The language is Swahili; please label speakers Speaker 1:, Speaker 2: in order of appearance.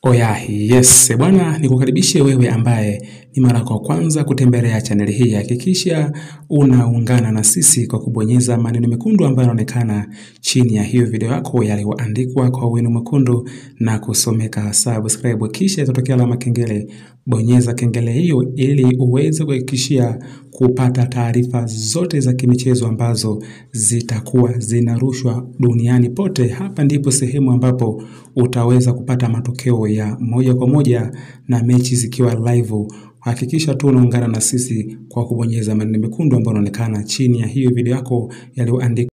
Speaker 1: Oya, yes bwana, nikukaribishe wewe ambaye ni mara kwa kwanza kutembelea chaneli hii. Hakikisha unaungana na sisi kwa kubonyeza maneno mekundu ambayo yanaonekana chini ya hiyo video yako yaliyoandikwa kwa wino mwekundu na kusomeka subscribe, kisha itatokea alama kengele. Bonyeza kengele hiyo ili uweze kuhakikishia kupata taarifa zote za kimichezo ambazo zitakuwa zinarushwa duniani pote. Hapa ndipo sehemu ambapo utaweza kupata matokeo ya moja kwa moja na mechi zikiwa live. Hakikisha tu unaungana na sisi kwa kubonyeza maneno mekundu ambayo yanaonekana chini ya hiyo video yako yaliyoandikwa